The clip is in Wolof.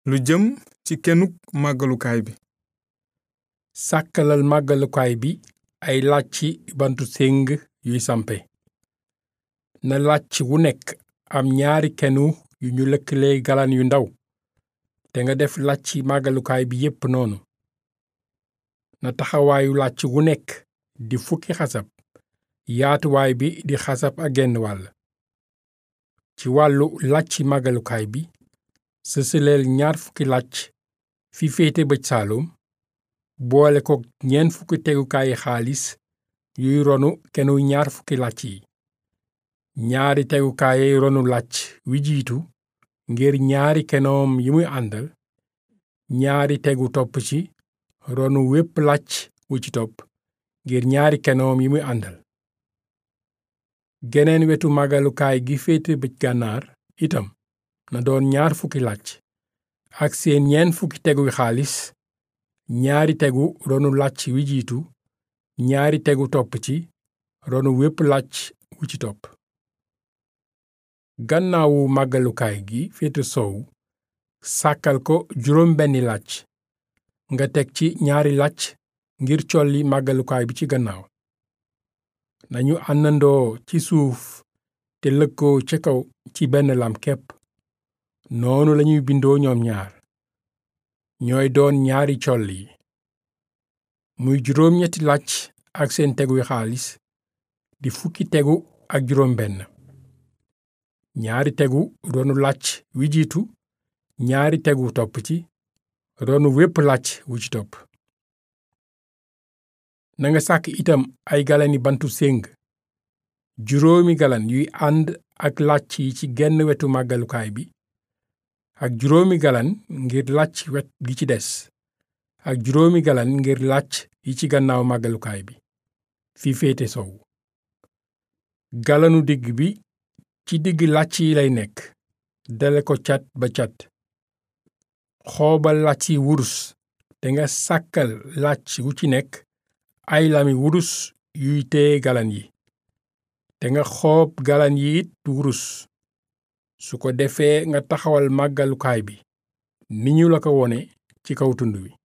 lu jëm ci kenuk màggalukaay bi sàkkalal màggalukaay bi ay làcci bantu séng yuy sampe na làcc wu nekk am ñaari kenu yu ñu lëkkalee galan yu ndaw te nga def làcci màggalukaay bi yépp noonu na taxawaayu làcc wu nekk di fukki xasab yaatuwaay bi di xasab ak genn wàll ci wàllu làcci màggalukaay bi sësaleel ñaar fukki làcc fi féete bëj saalum boole ko ñeent fukki tegukaayi xaalis yuy ronu kenu ñaar fukki làcc yi ñaari tegukaayay ronu làcc wi jiitu ngir ñaari kenoom yi muy àndal ñaari tegu topp ci ronu wépp làcc wu ci topp ngir ñaari kenoom yi muy àndal geneen wetu màggalukaay gi féete bëj gànnaar itam na doon ñaar fukki làcc ak seen ñeent fukki teguy xaalis ñaari tegu ronu làcc wi jiitu ñaari tegu topp ci ronu wépp làcc wu ci topp gannaawu màggalukaay gi féete sow sàkkal ko juróom benni làcc nga teg ci ñaari làcc ngir colli màggalukaay bi ci gannaaw nañu àndandoo ci suuf te lëkkoo ca kaw ci benn lam kepp noonu lañuy bindoo ñoom ñaar ñooy doon ñaari coll yi muy juróom ñetti làcc ak seen teguy xaalis di fukki tegu ak juróom benn ñaari tegu ronu làcc wi jiitu ñaari tegu topp ci ronu wépp làcc wu ci topp nanga sàkk itam ay galani bantu séng juróomi galan yuy ànd ak làcc yi ci genn wetu màggalukaay bi ak juróomi galan ngir làcc wet gi ci des ak juróomi galan ngir làcc yi ci gannaaw màggalukaay bi fi féete sow galanu digg bi ci digg làcc yi lay nekk dale ko cat ba cat xoobal làcc yi wurus te nga sàkkal làcc wu ci nekk ay lami wurus yuy téye galan yi te nga xoob galan yi it wurus su ko defee nga taxawal màggalukaay bi ni ñu la ko wone ci kaw tund wi